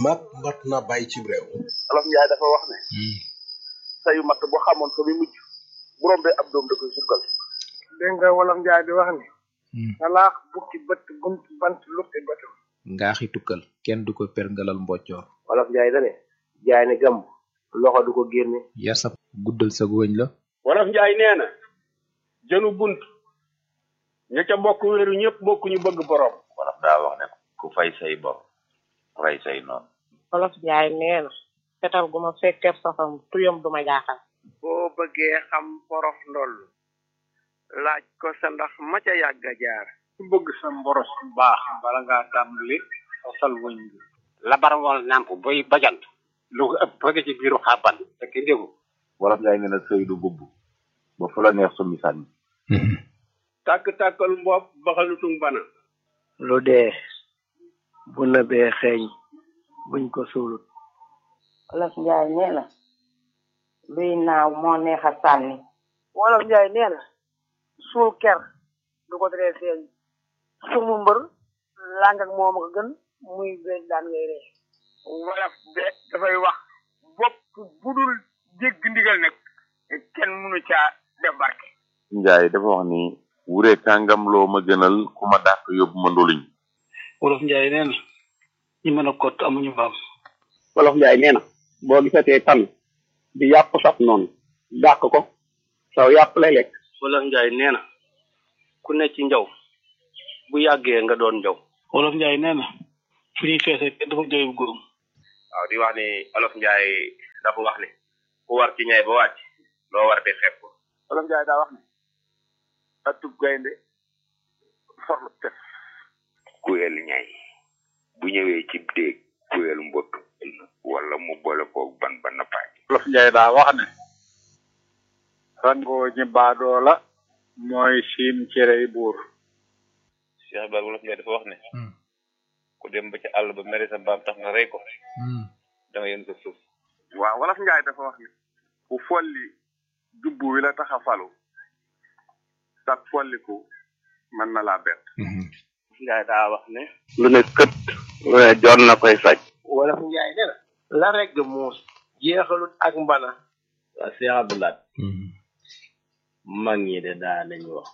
mat mat na bàyyi ci réew olof njaay dafa wax ne sayu matt bu xamoon fa muy mujj bu rombee ab doom da koy sukkal dégg nga wolof njaay di wax ni salaax bukki bët bunt bant lukki bëtam ngaaxi tukkal kenn du ko perngalal mboccoor olof njaay dane jaay ne gàmb loxo du ko génne yar sa guddal sa wëñ la wolof njaay nee na jënu bunt ña ca bokk wéeru ñëpp bokk ñu bëgg borom wolof daa wax ne ku fay say bor rey say noonu olof njaay nee na fetal gu ma fekkeeb safam tuyam du ma jaaxal boo bëggee xam porof ndoll laaj ko sa ndax ma ca yàgg a jaar ku bëgg sa mboros bu baax bala ngaa tàmbali sosal wëñ bi labar wal nàmp boy bajant lu ko ëpp bëgg ci biiru xàbban te ki déggu wolof njaay nee na sëy du bubb ba fu la neex summi sànni tàkk-tàkkal mbopp baxalutung bana lu dee bu nëbee xeeñ buñ ko suulut olof njaay nee na luy naaw moo neex a sànni wolof njaay nee na suul ker du ko teree feeñ sumu mbër làng ak moom ko gën muy beej daan ngay ree wolof de dafay wax bopp budul jégg ndigal nag kenn mënu caa def barke njaay dafa wax ni wure kàngam loo ma gënal ku ma dàq yóbbu ma ndoluñ wolof njaay nee na ñi mën a kott amuñu mbaam wolof njaay nee na boo gisatee tan di yàpp saf noonu dàq ko saw yàpp lay lekk wolof njaay nee na ku ne ci njaw bu yàggee nga doon njaw wolof njaay nee na fu ñuy feese kenn dafa jooy bu góorum waaw di wax ni olof njaay dafa wax ni ku war ci ñay ba wàcc loo war di xeeb ko olof njaay daa wax ni atub gaynde forlu tef kuyel ñay bu ñëwee ci déeg kuyel mbott wala mu boole koog ban ba nappaaj wolof njaay daa wax ne rangoo ñi baadoo la mooy siim cerey buur Cheikh Ibrahima wolof njaay dafa wax ne ku dem ba ci àll ba mere sa mbaam tax nga rey ko da nga yéen ko suuf waaw wolof njaay dafa wax ni ku folli jubbu wi la tax a falu sax folliku mën na laa bett njaay daa wax ne lu ne kët lu ne joon na koy saj wolof njaay nee na la regg muus jeexalut ak mbana waa Cheikh Abdoulaye mag ñi de daa nañ wax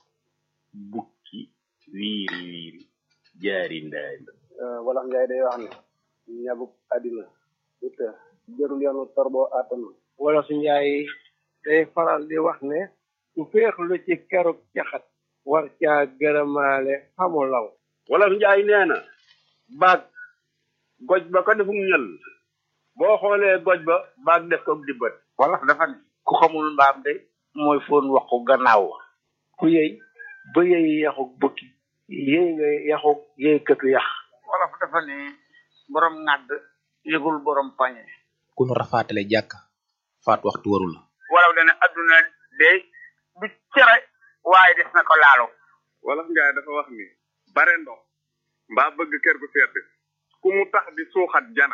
bukki wiiri wiiri jaari ndaay wolof njaay day wax ni ñabuk àddina du të jërul yoonu torboo àttanu wolof njaay day faral di wax ne ku féexlu ci keruk caxat war caa gërëmaale xamu law wolof njaay nee na baag goj ba ko defum ñël boo xoolee goj ba baag def ko di bët wolof dafa ne ku xamul mbaam de mooy foon waxu gannaaw wa ku yëy ba yëy yaxuk bukki yëy nga yaxuk yëy këtu yax wolof dafa ne borom ŋàdd yëgul borom pañe ku nu rafaatale jàkk faat waxtu waru la wolof dana adduna de du cere waaye des na ko laalo wolof njaay dafa wax ni bare ndox mbaa bëgg kër gu sedd ku mu tax di suuxat jana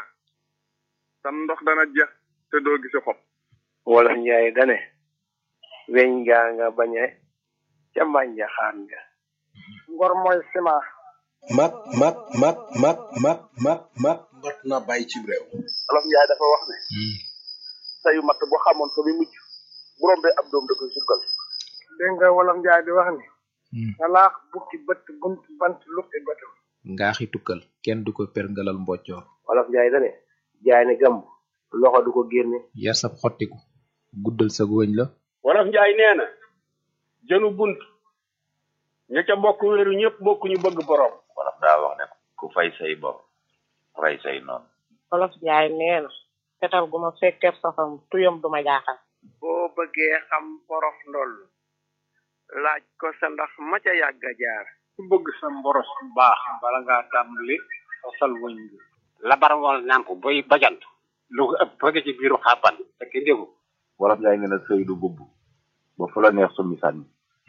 sam ndox dana jeex te doo gisi xob wolof njaay dane weñ gaa nga bañe ca mbànja xaan nga ngor mooy ciment mat mat mat mat mat mat mat mat na bàyyi ci réew wolof njaay dafa wax ne sayu matt bu xamoon fa muy mujj bu rombee ab doom da koy sukkal dégg nga wolof njaay di wax ni salaax bukki bët bunt bant lukki bëtam ngaaxi tukkal kenn du ko perngalal mboccoor wolof njaay dane jaay ne gàmb loxo du ko génne yar sa xottiku guddal sa wëñ la wolof njaay nee na jënu bunt ña ca bokk wéeru ñëpp bokk ñu bëgg borom wolof daa wax ne ku fay say bor rey say noonu olof njaay nee na fetal gu ma fekkeeb safam tuyam du ma jaaxal boo bëggee xam porof ndoll laaj ko sa ndax ma ca yàgg a jaar ku bëgg sa mboros bu baax bala ngaa tàmbali sosal wëñ bi labar wal nàmp boy bajant lu ko ëpp bëgg ci biiru xàbban te ki déggu wolof njaay nee na sëy du bubb ba fu la neex summi sànni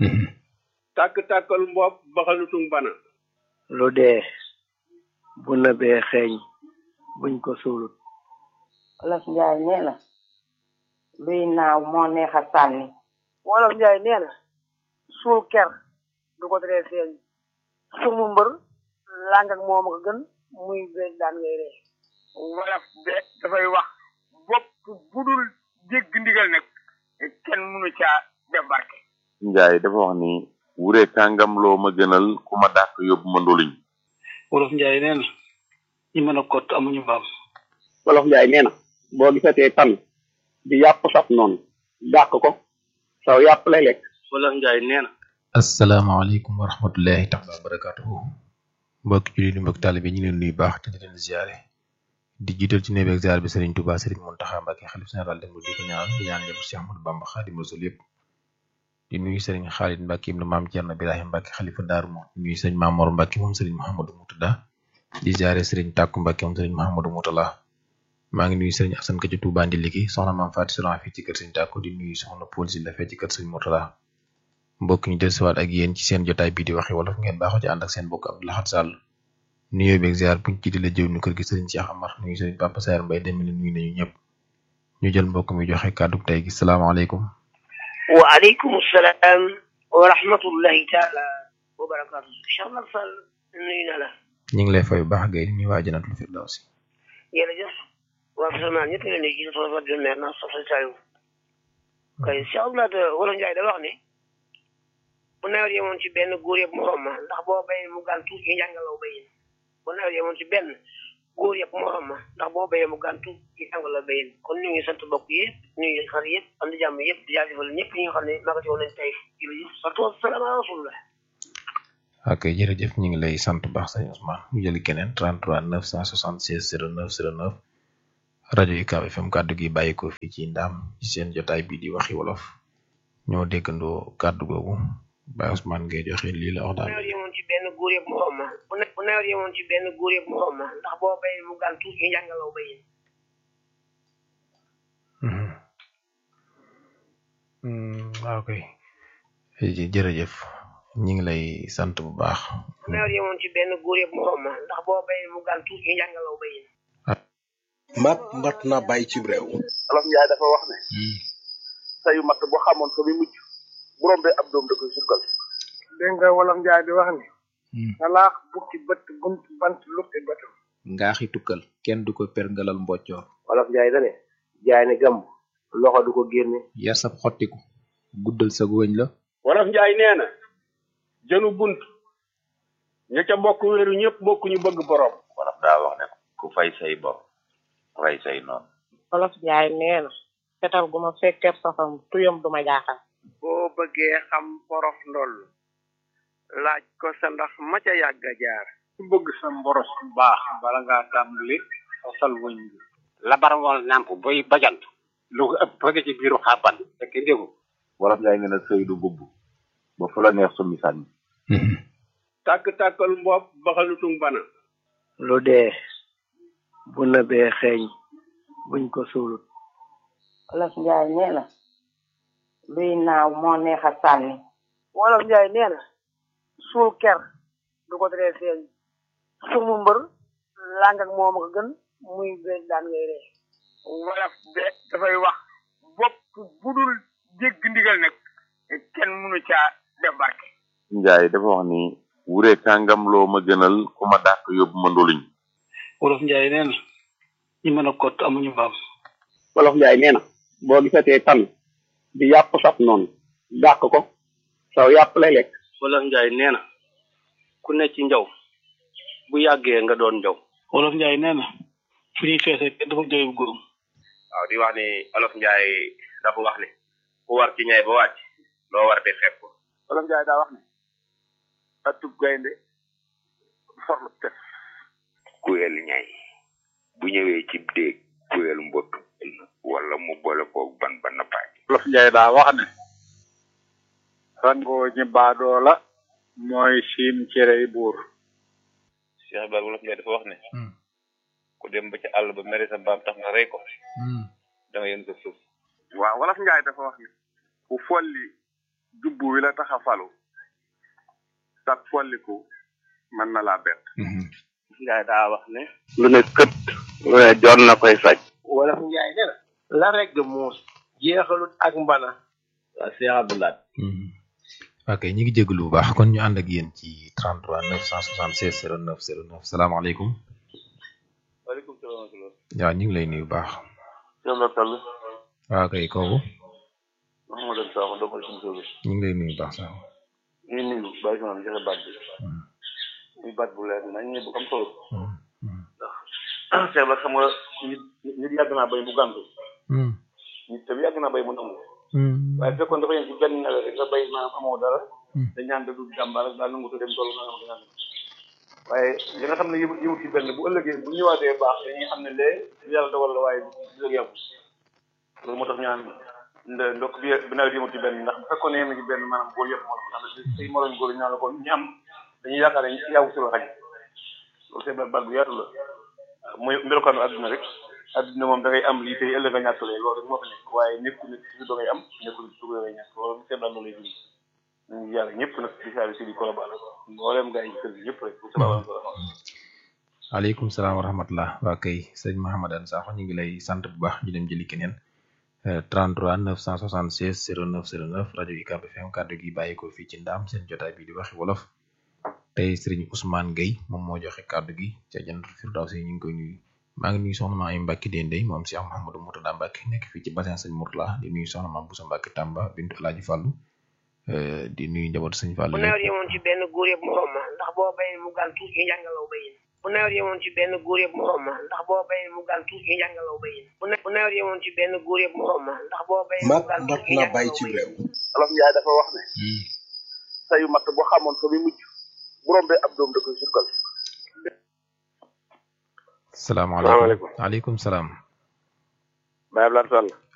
tàkk-tàkkal mbopp baxalutung bana lu dee bu nëbee xeeñ buñ ko suulut olof njaay nee na luy naaw moo neex a sànni wolof njaay nee na suul ker du ko teree feeñ sumu mbër làng ak moom ko gën muy beej daan ngay ree wolof de dafay wax bopp bu dul dégg ndigal nag kenn mënu caa def barke Njaay dafa wax ni wure kàngam loo ma gënal ku ma dàq yóbbu ma ndoluñ wolof njaay nee na ñi mën a kott amuñu mbaam wolof njaay nee na boo gisatee tan di yàpp saf noonu dàq ko saw yàpp lay lekk wolof njaay nee na asalaamaaleykum wa rahmatullahi taala wa barakatuhu mbokki jullit yi mbokki taalibe ñu ngi leen nuyu baax te di leen ziare di jiital ci néebeeg ziar bi Serigne Touba Serigne Mountakha Mbacké xalif général dem di ko ñaan di ñaan ñëpp Cheikh Ahmadou Bamba Xaadimu Rasuul yëpp di nuyu Serigne Khalid Mbacké ibnu Maam Thierno Birahim Mbacké xalifa Daaru Mo di nuyu Serigne Mamor Mbacké moom Serigne Mouhamadou Moutada di ziare Serigne Takku Mbacké moom Serigne Mouhamadou Moutala maa ngi nuyu Serigne Assane Ka ci Touba Ndiliki soxna Maam Fatou Solan fii ci kër Serigne Takku di nuyu soxna Paul si la fee ci kër Serigne Moutala mbokk ñu dellusiwaat ak yéen ci seen jotaay bii di waxi wolof ngeen baaxoo ci ànd ak seen mbokk Abdou Lahad Sall nuyoo beeg ziar buñ ci di la jëw nu kër gi Serigne Cheikh Amar nuyu Serigne Papa Saer Mbaye dem ni nuyu nañu ñëpp ñu jël mbokk mi joxe kàddu tey gi salaamaaleykum waaleykum salaam wa rahmatullahi taala wa barakaatu Cheikh Amar Sall nuyu na la ñu ngi lay fay bu baax gay nuyu waa Jannatul Firdawsi jërëjëf waa Salmaan ñëpp leen di gis fa fa di meer na soxla Saliou kay Cheikh Abdoulaye wala Njaay da wax ne bu nawet yemoon ci benn góor yëpp morom ma ndax boo béyee mu gàntu ñu jàngalaw béyin bu nawet yemoon ci benn góor yëpp morom ma ndax boo béyee mu gàntu ñu jàngalaw béyin kon ñu ngi sant bokk yëpp ñu ngi xar yëpp am di jàmm yëpp di jaajëfal ñëpp ñi nga xam ne naka ci woon nañ tey jërëjëf salatu wasalaam ala rasulillah ok jërëjëf ñu ngi lay sant bu baax sëñ Ousmane ñu jëli keneen 33 976 09 09 rajo UCAB FM kàddu gi bàyyi ko fii ci ndaam ci seen jotaay bii di waxi wolof ñoo déggandoo kàddu googu Baye Ousmane ngay joxe lii la wax bu daal nawet yemoon ci benn góor yëpp morom ma bu ne- bu nawet yemoon ci benn góor yëpp morom ma ndax boo béyee mu gàntu ñu jàngalaw béyin Mhm. Mm, waaw kay jë- jërëjëf ñu ngi lay sant bu baax bu nawet yemoon ci benn góor yëpp morom ma ndax boo béyee mu gàntu ñu jàngalaw béyin mat mat na bàyyi ci réew olof njaay dafa wax ne sayu matt bu xamoon fa muy mujj bu rombee ab doom da koy sukkal dégg nga wolof njaay di wax ni salaax bukki bët bunt bant lukki bëtam ngaaxi tukkal kenn du ko perngalal mboccoor olof njaay da ne jaay ne gàmb loxo du ko génne yar sab xottiku guddal sa wëñ la wolof njaay nee na jënu bunt ña ca bokk wéeru ñëpp bokk ñu bëgg borom wolof daa wax ne ku fay say bor rey say noonu wolof njaay nee na fetal gu ma fekkeeb safam tuyam du ma jaaxal boo bëggee xam porof ndoll laaj ko sa ndax ma ca yàgg a jaar ku bëgg sa mboros bu baax bala ngaa tàmbali xosal wëñ bi labar wal nàmp boy bajant lu ko ëpp bëgg ci biiru xàbban fekk ndégu wolof njaay nee na sëy du bubb ba fu la neex summi sànni tàkk-tàkkal mbopp baxalutung bana lu dee bu nëbee xeeñ buñ ko suulut wolof njaay nee na luy naaw moo neex a sànni wolof njaay nee na suul ker du ko teree feeñ sumu mbër làng ak moom ko gën muy bees daan ngay ree wolof de dafay wax bopp bu dul dégg ndigal nag kenn mënu caa def barke njaay dafa wax ni wure kàngam loo ma gënal ku ma dàq yóbbu ma ndoluñ wolof njaay nee na ñi mën a kott amuñu mbaam wolof njaay nee na boo gisatee tan di yàpp saf noonu dàq ko saw yàpp lay lekk wolof njaay nee na ku ne ci njaw bu yàggee nga doon njaw wolof njaay nee na fu ñuy feese kenn dafa jooy bu góorum waaw di wax ni olof njaay dafa wax ni ku war ci ñay ba wàcc loo war di xeeb ko wolof njaay daa wax ne atub gaynde forlu tef kuyel ñay bu ñëwee ci déeg kuyel mbott wala mu boole koog ban ba nappaaj wolof njaay daa wax ne rangoo ñi baadoo la mooy siin cerey buur Cheikh Ibrahima wolof njaay dafa wax ne ku dem ba ci àll ba mere sa mbaam tax nga rey ko da nga yën ko suuf waaw wolof njaay dafa wax ni ku folli jubbu wi la tax a falu sag folliku mën na laa bett njaay daa wax ne lu ne kët lu ne jon na koy faj wolof njaay nee na la regg muus jeexalut ak mbana waa Cheikh Abdoulaye ok ñu ngi jégalu bu baax kon ñu ànd ak yéen ci 33 976 09 09 salaamaaleykum waaleykum waaleykum salaam wa rahmatulah. waaw ñu ngi lay nuyu bu baax Cheikh la Sall. waaw kay kooku Mouhamadou Sakho doomu suñu sóobu. ñu ngi lay nuyu bu baax sax ñu ngi nuyu bàyyi sama joxe baat bi. muy baat bu leer nañ ne bu am solo. ndax Cheikh la xam nga nit nit yàgg naa bay mu gàntu. nit tam yàgg naa bay mu nangu. waaye bu fekkoon dafa yem ci benn nawet rek nga bay maanaam amoo dara. dañ ñaan da du jàmbaar rek daal nangu te dem tool nga xam ne waaye li nga xam ne yëmu yëmu ci benn bu ëllëgee bu ñëwaatee baax dañuy xam ne lee yàlla dogal la waaye du la yàggu loolu moo tax ñaan ndokk bi bi nawet yëmu ci benn ndax bu fekkoon ne yem ci benn maanaam góor yëpp moo tax say moroom góor ñaan la ko ñi am dañuy yaakaar ne yàggu si la xaj loolu c'est baat bu yaatu la mooy melokaanu àdduna rek àdduna moom da ngay am lii tey ëllëg nga ñàkkalee loolu rek moo fi nekk waaye nekku nit ci da ngay am nekku nit ci da ngay ñàkk loolu c'est loolu lay dund ñu ngi yàlla ñëpp nag di saa si di kolobaan mboolem gaa yi kër gi ñëpp rek aleykum salaam wa rahmatullah waa kay sëñ Mahamadan Sakho ñu ngi lay sant bu baax ñu dem jëli keneen 33 976 09 09 rajo UCAB FM kàddu gi bàyyi ko fii ci ndaam seen jotaay bi di waxi wolof tey sëriñ Ousmane Gueye moom moo joxe kàddu gi ca Jannatul Firdawsi ñu ngi koy nuyu maa ngi nuyu soxna maa ay Mbacke Dendey moom Cheikh Mouhamadou Moutada Mbacke nekk fii ci bassin sëñ Mourtala di nuyu soxna maam Boussa Mbacke Tamba bintu Alaaji Fàllu di nuyu njabootu sëñ Fàllu bu nawet yemoon ci benn góor yëpp morom ma ndax boo bayee mu gàntu ñu jàngalaw bayin bu nawet yemoon ci benn góor yëpp morom ma ndax boo bayee mu gàntu ñu jàngalaw bayin bu nawet yemoon ci benn góor yëpp morom ma ndax boo bayee mu mat gàntu mat ñu na jàngalaw bay ci bayin réew Olof Njaay dafa wax ne sayu matt boo xamoon fa muy mujj bu rombee ab doom da koy sukkal salaamaaleykum aleykum salaam Baye Abdoulaye Sall